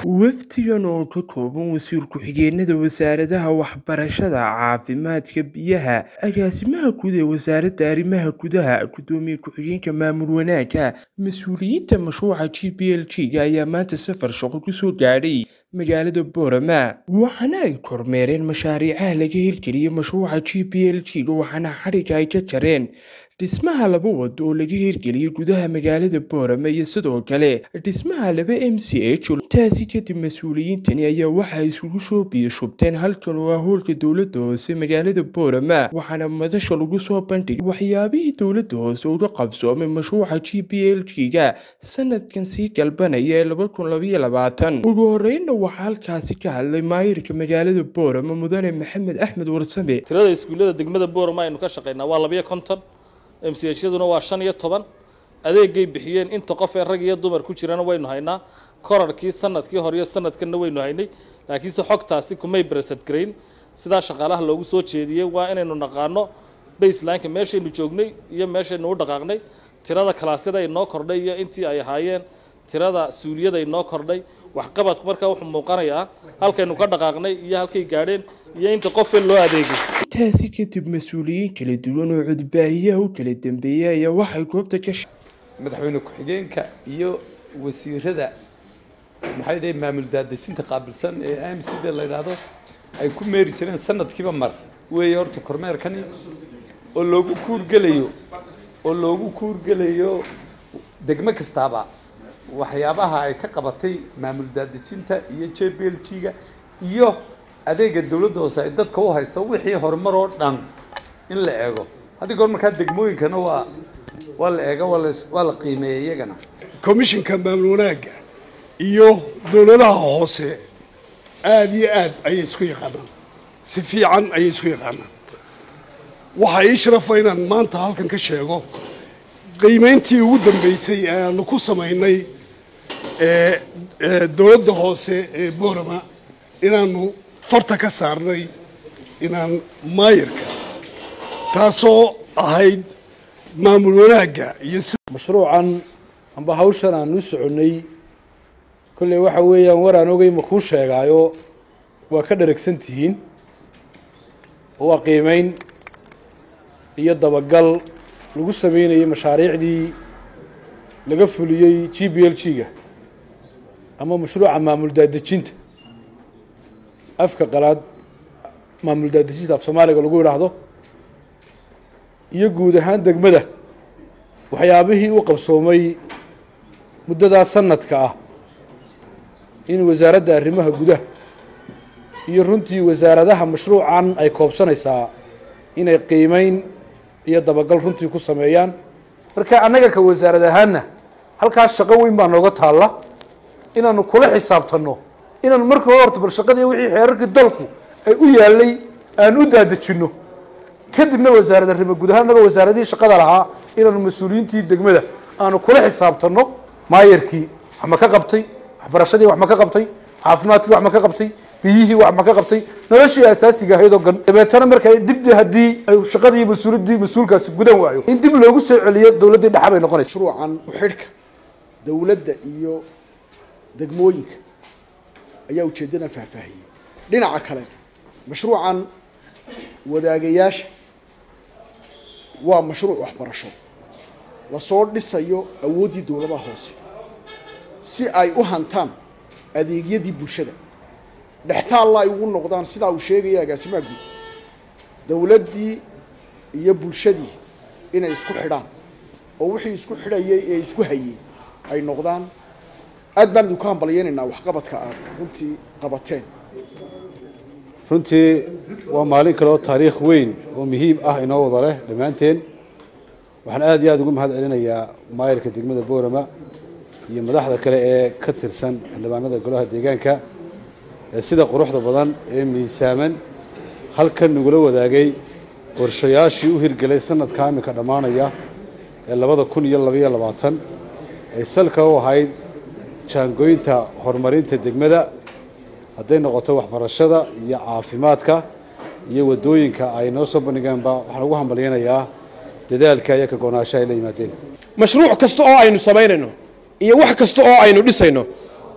Wafdigan oo ka kooban wasiir ku-xigeenada wasaaradaha waxbarashada, caafimaadka, biyaha, agaasimaha guud ee wasaaradda arrimaha gudaha, gudoomiye ku-xigeenka maamul wanaagga, mas'uuliyiinta mashruuca GPLG ayaa maanta safar shaqo ku soo gaadhay magaalada Boorama waxaana ay kormeereen mashaariicaha laga hirgeliyay mashruuca GPLG waxaana xadhigga ay ka jareen dhismaha laba wado oo laga hirgeliyay gudaha magaalada Boorama iyo sidoo kale dhismaha laba MCH taasi kadib mas-uuliyiintani ayaa waxa ay isugu soo biyo-shubteen halkan oo ah hoolka dowladda hoose magaalada Boorama waxaana madasha lagu soo bandhigay waxyaabihii dowladda hoose uga qabsoomay mashruuca GPLG-ga sanadkan sii galbanaya ee laba kun labaiyo labaatan ugu horreynna waxaa halkaasi ka hadlay maayirka magaalada Boorama mudane maxamed axmed warsame tirada iskuullada degmada boorama aynu ka shaqaynaa waa labiyo konton mchaduna waa shan iyo toban adeegay bixiyeen inta qof ee rag iyo dumar ku jirana waynu haynaa korarkii sanadkii hore iyo sanadkanna waynu haynay laakiinse xogtaasi kumay beresad garayn sidaa shaqaalaha loogu soo jeediyey waa inaynu naqaano baselineka meeshaynu joognay iyo meeshaynu u dhaqaaqnay tirada kalaasyada ay noo kordhay iyo intii ay ahaayeen tirada suuliyada ay noo kordhay waxqabadku markaa wuxuu muuqanayaa halkaynu ka dhaqaaqnay iyo halkay gaadheen iyo inta qof in loo adeegay taasi kadib mas-uuliyiin kala duwan oo codbaahiyaha u kala dambeeyay ayaa waxay goobta ka madaxweyne ku-xigeenka iyo wasiirada maxay dhahay maamul daadejinta qaabilsan ee m c da la yidhaahdo ay ku meeri jireen sanadkiiba mar weeye horta kormeerkani oo loogu kuurgelayo oo loogu kuurgelayo degmo kastaaba waxyaabaha ay ka qabatay maamul daadejinta iyo j b l g-ga iyo adeega dawladda hoose ay dadka u hayso wixii horumar oo dhan in la eego haddii goor markaa degmooyinkana waa waa la eega waa la waa la qiimeeya iyagana commissionka maamul wanaagga iyo dowladaha hoose aada iyo aad ayay isku yaqaanaan si fiican ayay isku yaqaanaan waxaa ii sharafa inaan maanta halkan ka sheego qiimeyntii ugu dambeysay ee aanu ku samaynay ee dowladda hoose ee boorama inaanu farta ka saarnay inaan maayirka taasoo ahayd maamul wanaagga iyo mashruucan amba hawshan aan u soconnay kolley waxa weeyaan war aan ogey ma kuu sheegaayo waa ka dheragsan tihiin oo waa qiimeyn iyo dabagal lagu sameynayay mashaariicdii laga fuliyey g b l g-ga ama mashruuca maamul daadejinta afka qalaad maamul daadejinta af soomaaliga lagu yidhaahdo iyo guud ahaan degmada waxyaabihii u qabsoomay muddadaa sanadka ah in wasaaradda arrimaha gudaha iyo runtii wasaaradaha mashruucan ay koobsanaysaa inay qiimeyn iyo dabagal runtii ku sameeyaan marka annaga ka wasaarad ahaanna halkaas shaqo weyn baa nooga taalla inaanu kula xisaabtanno inaanu marka hore horta bal shaqadii wixii xeerarkii dalku ay u yaallay aan u daadejinno kadibna wasaarad arrimo guud ahaan annaga wasaaradihii shaqada lahaa inaanu mas-uuliyiintii degmada aanu kula xisaabtanno maayarkii wax ma ka qabtay waxbarashadii wax ma ka qabtay caafimaadkii wax ma ka qabtay biyihii wax ma ka qabtay noloshii asaasiga ahayd oo gan dabeetana marka dibdi haddii ay shaqadii mas-uuliyaddii mas-uulkaasi gudan waayo in dib loogu soo celiyo dowladdii dhexa bay noqonaysa mashruucan ku-xidhka dowladda iyo degmooyinka ayaa ujeeddadan faahfaahiyey dhinaca kale mashruucan wadaagayaasha waa mashruuc waxbarasho lasoo dhisayo awooddii dowladaha hoose si ay u hantaan adeegyadii bulshada dhextaalla ay ugu noqdaan sidaa uu sheegaya agaasimaha guud dowladdii iyo bulshadii inay isku xidhaan oo wixii isku xidhayay ee isku hayey ay noqdaan aad baan idinku hambalyaynaynaa waxqabadka aad runtii qabateen runtii waa maalin kale oo taariikh weyn oo muhiim ah inoo wada leh dhammaanteen waxaan aad iyo aada ugu mahad celinayaa maayirka degmada boorama iyo madaxda kale ee ka tirsan xildhibaanada golaha deegaanka ee sida quruxda badan ee miisaaman halkan nagula wadaagay qorshayaashii u hirgelay sanadka iminka dhammaanaya ee labada kun iyo labaiyo labaatan ay salka u ahayd jaangooyinta horumarinta degmada hadday noqoto waxbarashada iyo caafimaadka iyo waddooyinka ay noo soo bandhigeenba waxaan ugu hambalyaynayaa dadaalka iyo ka go-naanshaha ay la yimaadeen mashruuc kasta oo aynu samaynayno iyo wax kasta oo aynu dhisayno waxaa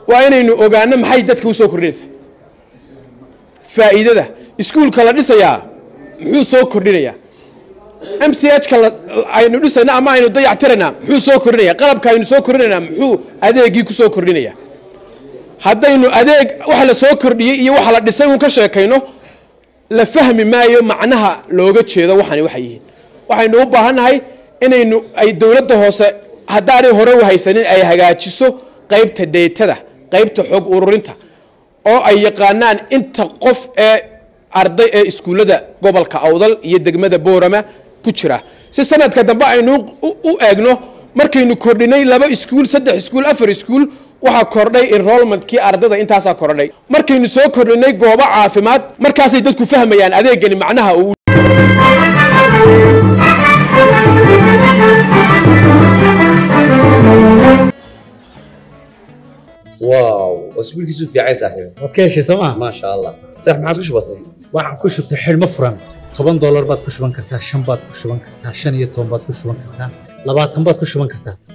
waa inaynu ogaano maxay dadka u soo kordhinaysaa faa'iidada iskuulka la dhisayaa muxuu soo kordhinayaa m c h ka aynu dhisayna ama aynu dayactiraynaa muxuu soo kordhinaya qalabka aynu soo kordhinaynaa muxuu adeegii ku soo kordhinaya haddaynu adeeg waxa la soo kordhiyey iyo waxa la dhisay uun ka sheekayno la fahmi maayo macnaha looga jeedo waxani waxay yihiin waxaynu u baahannahay inaynu ay dowladda hoose haddaanay hore u haysanin ay hagaajiso qaybta deetada qaybta xog ururinta oo ay yaqaanaan inta qof ee arday ee iskuullada gobolka awdal iyo degmada boorama ku jira si sanadka dambe aynu u eegno markaynu kordhinay laba iskuul saddex iskuul afar iskuul waxaa kordhay enrollmentkii ardada intaasaa kordhay markaynu soo kordhinay goobo caafimaad markaasay dadku fahmayaan adeegani macnaha uu واو اسبوع كيسو في عايز صاحبي waad ka heshay sooma ما شاء الله صح ما عادش بسيط waxaan ku shubtay xidhmo furan toban doolar baad ku shuban kartaa shan baad ku shuban kartaa shan iyo toban baad ku shuban kartaa labaatan baad ku shuban kartaa